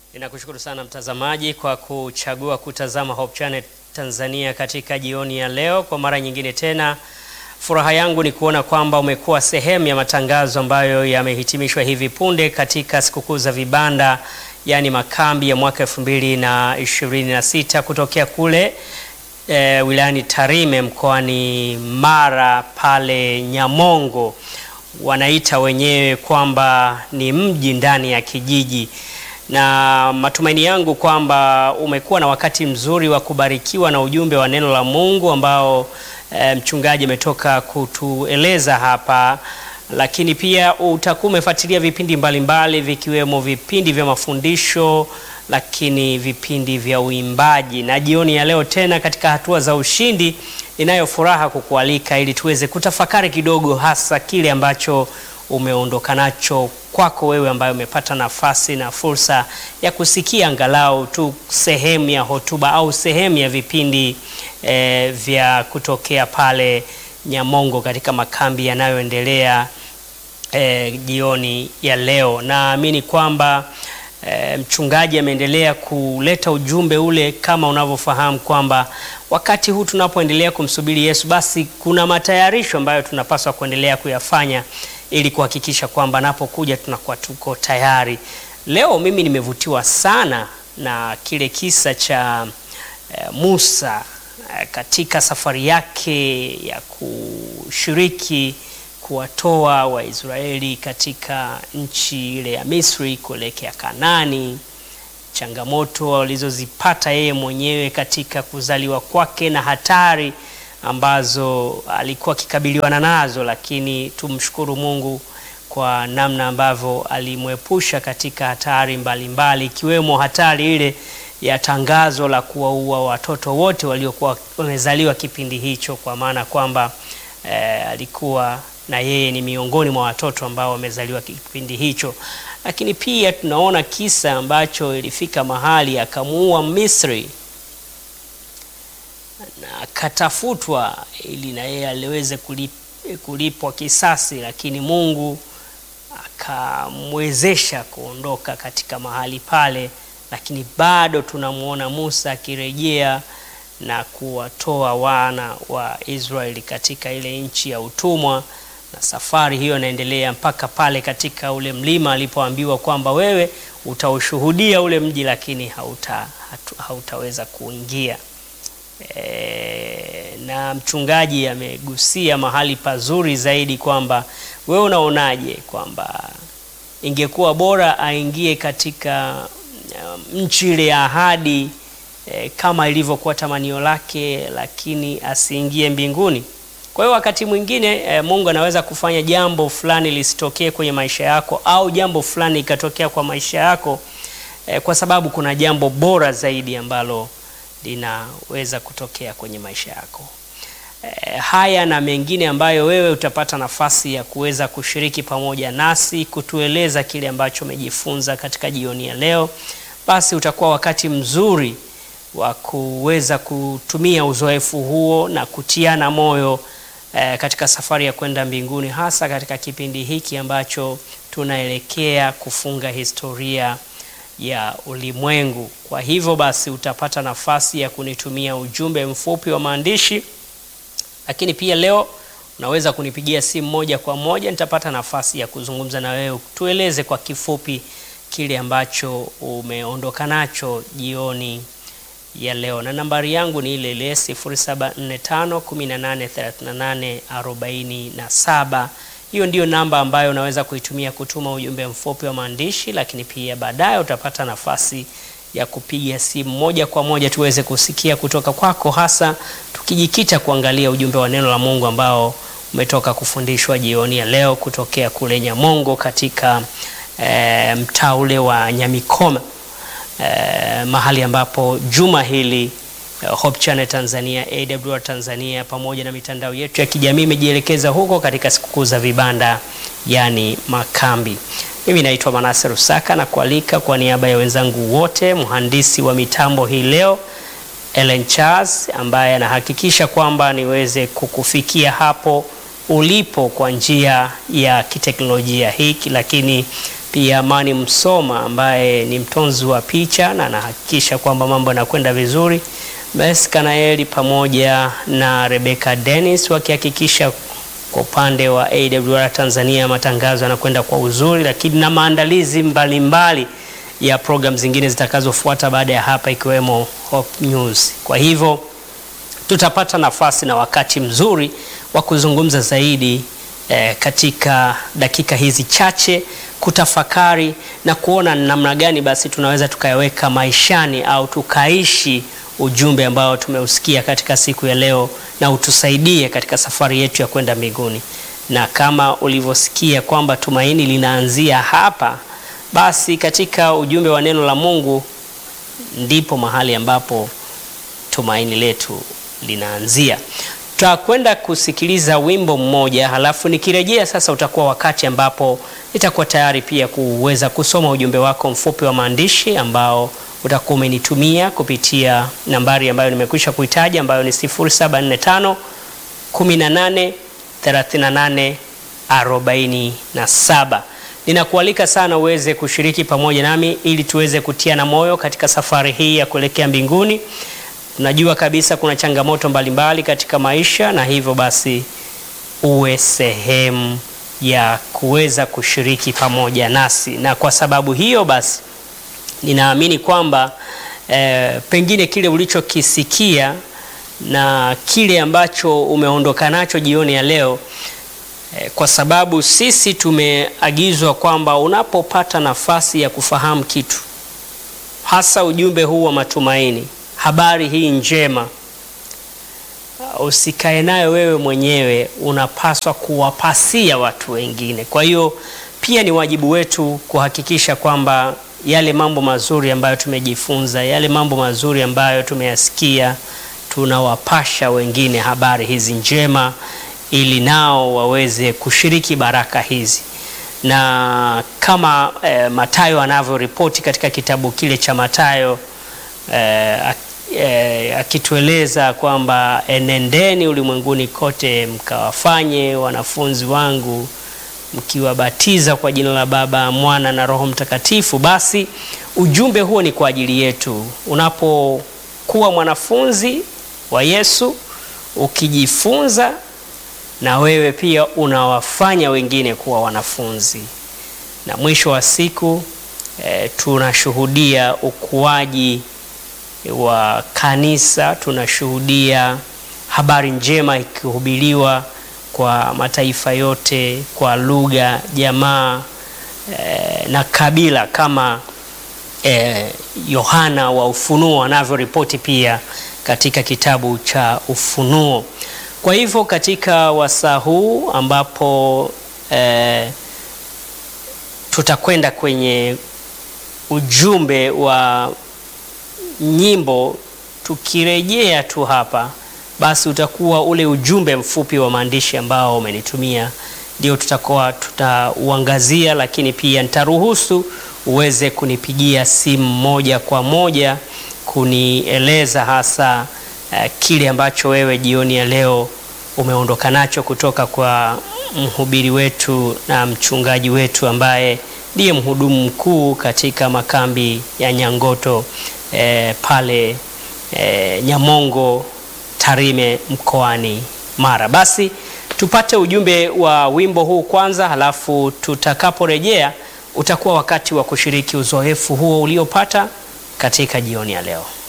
Ninakushukuru sana mtazamaji kwa kuchagua kutazama Hope Channel Tanzania katika jioni ya leo. Kwa mara nyingine tena, furaha yangu ni kuona kwamba umekuwa sehemu ya matangazo ambayo yamehitimishwa hivi punde katika sikukuu za vibanda, yaani makambi ya mwaka 2026 kutokea kule e, wilayani Tarime mkoani Mara pale Nyamongo. Wanaita wenyewe kwamba ni mji ndani ya kijiji na matumaini yangu kwamba umekuwa na wakati mzuri wa kubarikiwa na ujumbe wa neno la Mungu ambao e, mchungaji ametoka kutueleza hapa, lakini pia utakuwa umefuatilia vipindi mbalimbali vikiwemo vipindi vya mafundisho, lakini vipindi vya uimbaji. Na jioni ya leo tena katika hatua za ushindi, ninayo furaha kukualika ili tuweze kutafakari kidogo, hasa kile ambacho umeondoka nacho kwako wewe ambaye umepata nafasi na fursa ya kusikia angalau tu sehemu ya hotuba au sehemu ya vipindi eh, vya kutokea pale Nyamongo katika makambi yanayoendelea eh, jioni ya leo. Naamini kwamba eh, mchungaji ameendelea kuleta ujumbe ule, kama unavyofahamu kwamba wakati huu tunapoendelea kumsubiri Yesu, basi kuna matayarisho ambayo tunapaswa kuendelea kuyafanya ili kuhakikisha kwamba anapokuja tunakuwa tuko tayari. Leo mimi nimevutiwa sana na kile kisa cha eh, Musa eh, katika safari yake ya kushiriki kuwatoa Waisraeli katika nchi ile ya Misri kuelekea Kanani, changamoto walizozipata yeye mwenyewe katika kuzaliwa kwake na hatari ambazo alikuwa akikabiliwana nazo, lakini tumshukuru Mungu kwa namna ambavyo alimwepusha katika hatari mbalimbali ikiwemo mbali, hatari ile ya tangazo la kuwaua watoto wote waliokuwa wamezaliwa kipindi hicho, kwa maana kwamba eh, alikuwa na yeye ni miongoni mwa watoto ambao wamezaliwa kipindi hicho. Lakini pia tunaona kisa ambacho ilifika mahali akamuua Misri na akatafutwa ili na yeye aliweze kulip, kulipwa kisasi, lakini Mungu akamwezesha kuondoka katika mahali pale, lakini bado tunamwona Musa akirejea na kuwatoa wana wa Israeli katika ile nchi ya utumwa, na safari hiyo inaendelea mpaka pale katika ule mlima alipoambiwa kwamba wewe utaushuhudia ule mji, lakini hauta, hautaweza kuingia. E, na mchungaji amegusia mahali pazuri zaidi kwamba wewe unaonaje kwamba ingekuwa bora aingie katika um, nchi ile ya ahadi e, kama ilivyokuwa tamanio lake, lakini asiingie mbinguni. Kwa hiyo wakati mwingine e, Mungu anaweza kufanya jambo fulani lisitokee kwenye maisha yako au jambo fulani ikatokea kwa maisha yako e, kwa sababu kuna jambo bora zaidi ambalo linaweza kutokea kwenye maisha yako. E, haya na mengine ambayo wewe utapata nafasi ya kuweza kushiriki pamoja nasi kutueleza kile ambacho umejifunza katika jioni ya leo, basi utakuwa wakati mzuri wa kuweza kutumia uzoefu huo na kutiana moyo e, katika safari ya kwenda mbinguni, hasa katika kipindi hiki ambacho tunaelekea kufunga historia ya ulimwengu. Kwa hivyo basi utapata nafasi ya kunitumia ujumbe mfupi wa maandishi, lakini pia leo unaweza kunipigia simu moja kwa moja, nitapata nafasi ya kuzungumza na wewe, tueleze kwa kifupi kile ambacho umeondoka nacho jioni ya leo, na nambari yangu ni ile ile 0745183847. Hiyo ndiyo namba ambayo unaweza kuitumia kutuma ujumbe mfupi wa maandishi, lakini pia baadaye utapata nafasi ya kupiga simu moja kwa moja tuweze kusikia kutoka kwako, hasa tukijikita kuangalia ujumbe wa neno la Mungu ambao umetoka kufundishwa jioni ya leo kutokea kule Nyamongo katika e, mtaa ule wa Nyamikoma e, mahali ambapo juma hili Hope Channel Tanzania, AWR Tanzania pamoja na mitandao yetu ya kijamii imejielekeza huko katika sikukuu za vibanda, yani makambi. Mimi naitwa Manase Rusaka na kualika kwa niaba ya wenzangu wote, mhandisi wa mitambo hii leo Ellen Charles ambaye anahakikisha kwamba niweze kukufikia hapo ulipo kwa njia ya kiteknolojia hiki, lakini pia Amani Msoma ambaye ni mtonzi wa picha na anahakikisha kwamba mambo yanakwenda vizuri, Mes Kanaeli pamoja na Rebecca Dennis wakihakikisha kwa upande wa AWR Tanzania matangazo yanakwenda kwa uzuri, lakini na maandalizi mbalimbali mbali ya program zingine zitakazofuata baada ya hapa ikiwemo Hope News. Kwa hivyo tutapata nafasi na wakati mzuri wa kuzungumza zaidi eh, katika dakika hizi chache kutafakari na kuona namna gani basi tunaweza tukayaweka maishani au tukaishi ujumbe ambao tumeusikia katika siku ya leo na utusaidie katika safari yetu ya kwenda mbinguni. Na kama ulivyosikia kwamba tumaini linaanzia hapa, basi katika ujumbe wa neno la Mungu ndipo mahali ambapo tumaini letu linaanzia. Tutakwenda kusikiliza wimbo mmoja, halafu nikirejea sasa utakuwa wakati ambapo nitakuwa tayari pia kuweza kusoma ujumbe wako mfupi wa maandishi ambao utakuwa umenitumia kupitia nambari ambayo nimekwisha kuitaja ambayo ni 0745 18 38 47. Ninakualika sana uweze kushiriki pamoja nami ili tuweze kutiana moyo katika safari hii ya kuelekea mbinguni. Tunajua kabisa kuna changamoto mbalimbali mbali katika maisha, na hivyo basi uwe sehemu ya kuweza kushiriki pamoja nasi, na kwa sababu hiyo basi ninaamini kwamba eh, pengine kile ulichokisikia na kile ambacho umeondoka nacho jioni ya leo eh, kwa sababu sisi tumeagizwa kwamba unapopata nafasi ya kufahamu kitu, hasa ujumbe huu wa matumaini, habari hii njema, usikae nayo wewe mwenyewe, unapaswa kuwapasia watu wengine. Kwa hiyo pia ni wajibu wetu kuhakikisha kwamba yale mambo mazuri ambayo tumejifunza, yale mambo mazuri ambayo tumeyasikia, tunawapasha wengine habari hizi njema, ili nao waweze kushiriki baraka hizi. Na kama eh, Mathayo anavyoripoti katika kitabu kile cha Mathayo eh, eh, akitueleza kwamba enendeni ulimwenguni kote mkawafanye wanafunzi wangu mkiwabatiza kwa jina la Baba, Mwana na Roho Mtakatifu. Basi ujumbe huo ni kwa ajili yetu. Unapokuwa mwanafunzi wa Yesu, ukijifunza na wewe pia unawafanya wengine kuwa wanafunzi, na mwisho wa siku e, tunashuhudia ukuaji wa kanisa, tunashuhudia habari njema ikihubiriwa kwa mataifa yote kwa lugha, jamaa eh, na kabila kama Yohana eh, wa Ufunuo anavyoripoti pia katika kitabu cha Ufunuo. Kwa hivyo katika wasaa huu ambapo eh, tutakwenda kwenye ujumbe wa nyimbo, tukirejea tu hapa basi utakuwa ule ujumbe mfupi wa maandishi ambao umenitumia ndio tutakuwa tutauangazia, lakini pia nitaruhusu uweze kunipigia simu moja kwa moja kunieleza hasa uh, kile ambacho wewe jioni ya leo umeondoka nacho kutoka kwa mhubiri wetu na mchungaji wetu ambaye ndiye mhudumu mkuu katika makambi ya Nyangoto eh, pale eh, Nyamongo Tarime mkoani Mara. Basi tupate ujumbe wa wimbo huu kwanza, halafu tutakaporejea utakuwa wakati wa kushiriki uzoefu huo uliopata katika jioni ya leo.